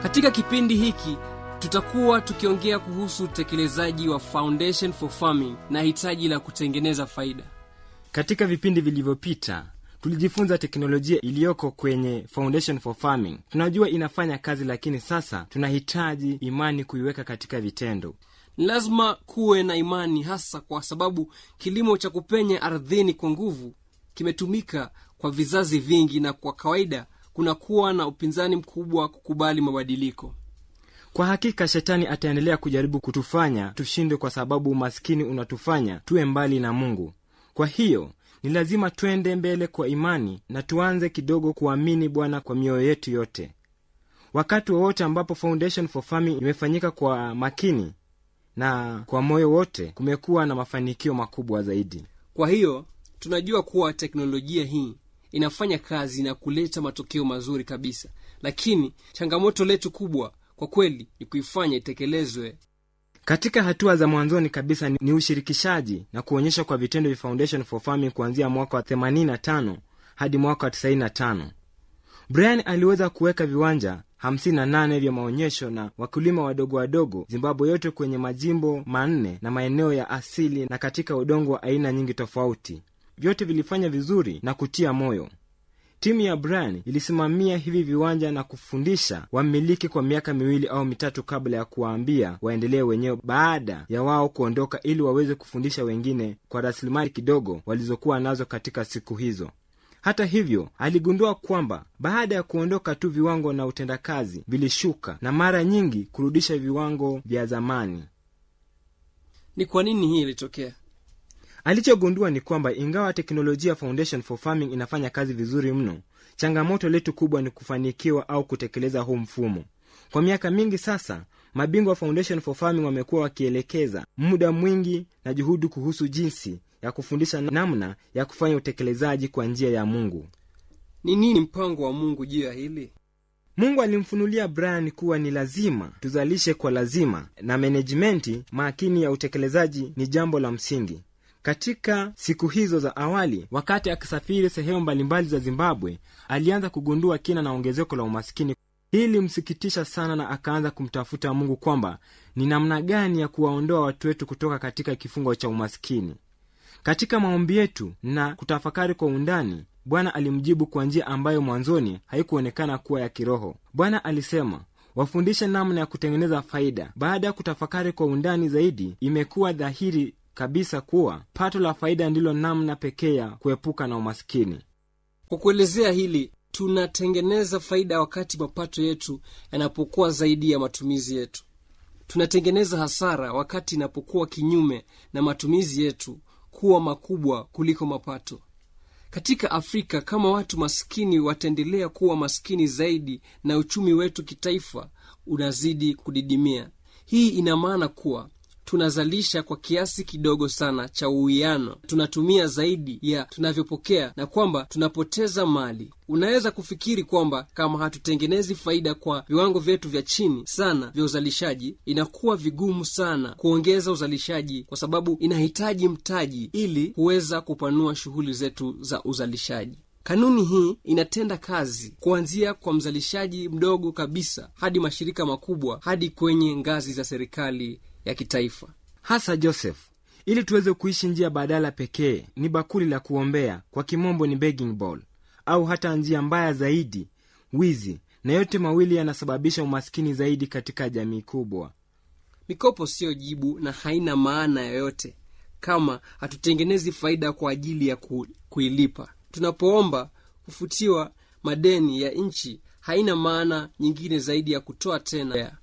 katika kipindi hiki tutakuwa tukiongea kuhusu utekelezaji wa foundation for farming na hitaji la kutengeneza faida katika vipindi vilivyopita tulijifunza teknolojia iliyoko kwenye foundation for farming tunajua inafanya kazi lakini sasa tunahitaji imani kuiweka katika vitendo ni lazima kuwe na imani hasa kwa sababu kilimo cha kupenya ardhini kwa nguvu kimetumika kwa vizazi vingi na kwa kawaida kunakuwa na upinzani mkubwa kukubali mabadiliko kwa hakika shetani ataendelea kujaribu kutufanya tushindwe kwa sababu umaskini unatufanya tuwe mbali na mungu kwa hiyo ni lazima twende mbele kwa imani na tuanze kidogo kuamini bwana kwa mioyo yetu yote wakati wowote ambapo foundation for farming imefanyika kwa makini na kwa moyo wote kumekuwa na mafanikio makubwa zaidi kwa hiyo tunajua kuwa teknolojia hii inafanya kazi na kuleta matokeo mazuri kabisa lakini changamoto letu kubwa kwa kweli ni kuifanya itekelezwe katika hatua za mwanzoni kabisa ni, ni ushirikishaji na kuonyesha kwa vitendo vya foundation for farming kuanzia mwaka wa 85 hadi mwaka wa 95 brian aliweza kuweka viwanja 58 vya maonyesho na wakulima wadogo wadogo zimbabwe yote kwenye majimbo manne na maeneo ya asili na katika udongo wa aina nyingi tofauti vyote vilifanya vizuri na kutia moyo timu ya brian ilisimamia hivi viwanja na kufundisha wamiliki kwa miaka miwili au mitatu kabla ya kuwaambia waendelee wenyewe baada ya wao kuondoka ili waweze kufundisha wengine kwa rasilimali kidogo walizokuwa nazo katika siku hizo hata hivyo aligundua kwamba baada ya kuondoka tu viwango na utendakazi vilishuka na mara nyingi kurudisha viwango vya zamani ni kwa nini hii ilitokea alichogundua ni kwamba ingawa teknolojia foundation for farming inafanya kazi vizuri mno changamoto letu kubwa ni kufanikiwa au kutekeleza huu mfumo kwa miaka mingi sasa mabingwa wa foundation for farming wamekuwa wakielekeza muda mwingi na juhudi kuhusu jinsi ya kufundisha namna ya kufanya utekelezaji kwa njia ya mungu ni nini mpango wa mungu juu ya hili mungu alimfunulia brian kuwa ni lazima tuzalishe kwa lazima na menejimenti makini ya utekelezaji ni jambo la msingi katika siku hizo za awali wakati akisafiri sehemu mbalimbali za zimbabwe alianza kugundua kina na ongezeko la umaskini hii limsikitisha sana na akaanza kumtafuta mungu kwamba ni namna gani ya kuwaondoa watu wetu kutoka katika kifungo cha umaskini katika maombi yetu na kutafakari kwa undani bwana alimjibu kwa njia ambayo mwanzoni haikuonekana kuwa ya kiroho bwana alisema wafundishe namna ya kutengeneza faida baada ya kutafakari kwa undani zaidi imekuwa dhahiri kabisa kuwa pato la faida ndilo namna pekee ya kuepuka na umaskini kwa kuelezea hili tunatengeneza faida wakati mapato yetu yanapokuwa zaidi ya matumizi yetu tunatengeneza hasara wakati inapokuwa kinyume na matumizi yetu kuwa makubwa kuliko mapato katika afrika kama watu maskini wataendelea kuwa maskini zaidi na uchumi wetu kitaifa unazidi kudidimia hii ina maana kuwa tunazalisha kwa kiasi kidogo sana cha uwiano tunatumia zaidi ya tunavyopokea na kwamba tunapoteza mali unaweza kufikiri kwamba kama hatutengenezi faida kwa viwango vyetu vya chini sana vya uzalishaji inakuwa vigumu sana kuongeza uzalishaji kwa sababu inahitaji mtaji ili kuweza kupanua shughuli zetu za uzalishaji kanuni hii inatenda kazi kuanzia kwa mzalishaji mdogo kabisa hadi mashirika makubwa hadi kwenye ngazi za serikali ya kitaifa hasa joseph ili tuweze kuishi njia badala pekee ni bakuli la kuombea kwa kimombo ni begging bowl au hata njia mbaya zaidi wizi na yote mawili yanasababisha umaskini zaidi katika jamii kubwa mikopo siyo jibu na haina maana yoyote kama hatutengenezi faida kwa ajili ya ku, kuilipa tunapoomba kufutiwa madeni ya nchi haina maana nyingine zaidi ya kutoa tena ya.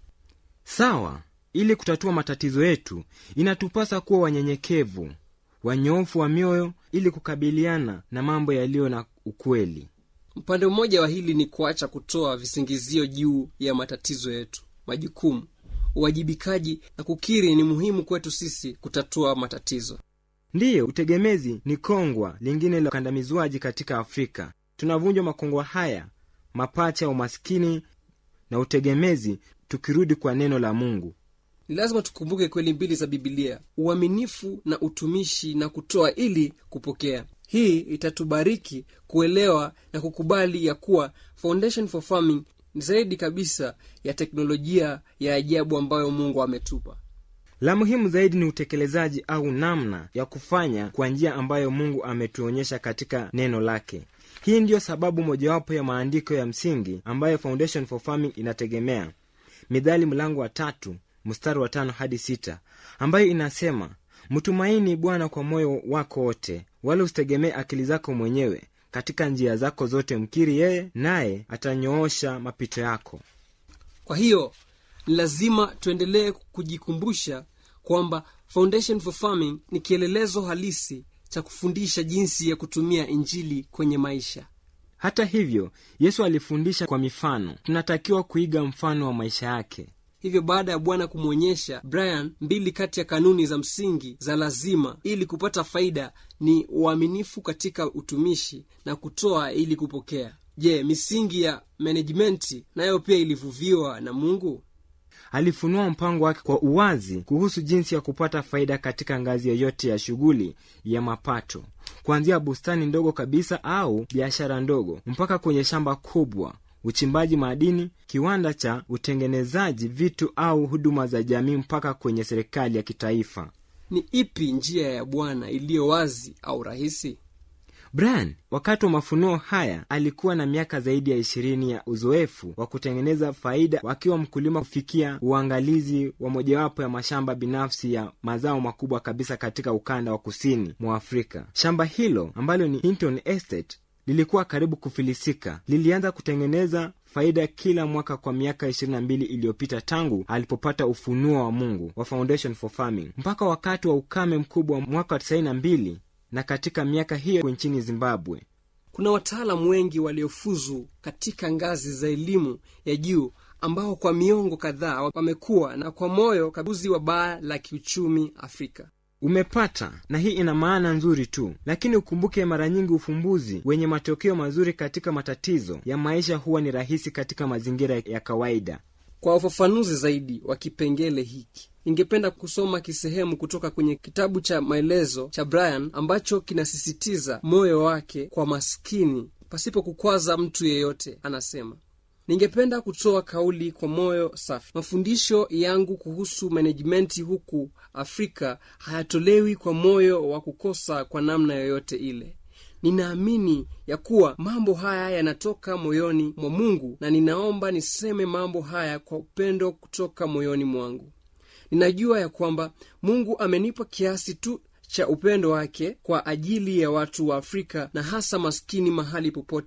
sawa ili kutatua matatizo yetu inatupasa kuwa wanyenyekevu wanyofu wa mioyo ili kukabiliana na mambo yaliyo na ukweli upande mmoja wa hili ni kuacha kutoa visingizio juu ya matatizo yetu majukumu uwajibikaji na kukiri ni muhimu kwetu sisi kutatua matatizo ndiyo utegemezi ni kongwa lingine la ukandamizwaji katika afrika tunavunjwa makongwa haya mapacha ya umaskini na utegemezi tukirudi kwa neno la mungu ni lazima tukumbuke kweli mbili za bibilia uaminifu na utumishi na kutoa ili kupokea hii itatubariki kuelewa na kukubali ya kuwa foundation for farming ni zaidi kabisa ya teknolojia ya ajabu ambayo mungu ametupa la muhimu zaidi ni utekelezaji au namna ya kufanya kwa njia ambayo mungu ametuonyesha katika neno lake hii ndiyo sababu mojawapo ya maandiko ya msingi ambayo foundation for farming inategemea midhali mlango wa tatu mstari wa tano hadi sita ambayo inasema mtumaini bwana kwa moyo wako wote wala usitegemee akili zako mwenyewe katika njia zako zote mkiri yeye naye atanyoosha mapito yako kwa hiyo ni lazima tuendelee kujikumbusha kwamba foundation for farming ni kielelezo halisi cha kufundisha jinsi ya kutumia injili kwenye maisha hata hivyo yesu alifundisha kwa mifano tunatakiwa kuiga mfano wa maisha yake hivyo baada ya bwana kumwonyesha brian mbili kati ya kanuni za msingi za lazima ili kupata faida ni uaminifu katika utumishi na kutoa ili kupokea je misingi ya menejimenti nayo pia ilivuviwa na mungu alifunua mpango wake kwa uwazi kuhusu jinsi ya kupata faida katika ngazi yoyote ya shughuli ya mapato kuanzia bustani ndogo kabisa au biashara ndogo mpaka kwenye shamba kubwa uchimbaji madini kiwanda cha utengenezaji vitu au huduma za jamii mpaka kwenye serikali ya kitaifa ni ipi njia ya bwana iliyo wazi au rahisi brian wakati wa mafunuo haya alikuwa na miaka zaidi ya ishirini ya uzoefu wa kutengeneza faida wakiwa mkulima kufikia uangalizi wa mojawapo ya mashamba binafsi ya mazao makubwa kabisa katika ukanda wa kusini mwa afrika shamba hilo ambalo ni hinton estate lilikuwa karibu kufilisika lilianza kutengeneza faida kila mwaka kwa miaka 22 iliyopita tangu alipopata ufunuo wa mungu wa foundation for farming mpaka wakati wa ukame mkubwa wa mwaka wa 92 na katika miaka hiyo nchini zimbabwe kuna wataalamu wengi waliofuzu katika ngazi za elimu ya juu ambao kwa miongo kadhaa wamekuwa na kwa moyo kabuzi wa baa la kiuchumi afrika umepata na hii ina maana nzuri tu lakini ukumbuke mara nyingi ufumbuzi wenye matokeo mazuri katika matatizo ya maisha huwa ni rahisi katika mazingira ya kawaida kwa ufafanuzi zaidi wa kipengele hiki ningependa kusoma kisehemu kutoka kwenye kitabu cha maelezo cha brian ambacho kinasisitiza moyo wake kwa maskini pasipo kukwaza mtu yeyote anasema ningependa kutoa kauli kwa moyo safi mafundisho yangu kuhusu menejimenti huku afrika hayatolewi kwa moyo wa kukosa kwa namna yoyote ile ninaamini ya kuwa mambo haya yanatoka moyoni mwa mungu na ninaomba niseme mambo haya kwa upendo kutoka moyoni mwangu ninajua ya kwamba mungu amenipa kiasi tu cha upendo wake kwa ajili ya watu wa afrika na hasa maskini mahali popote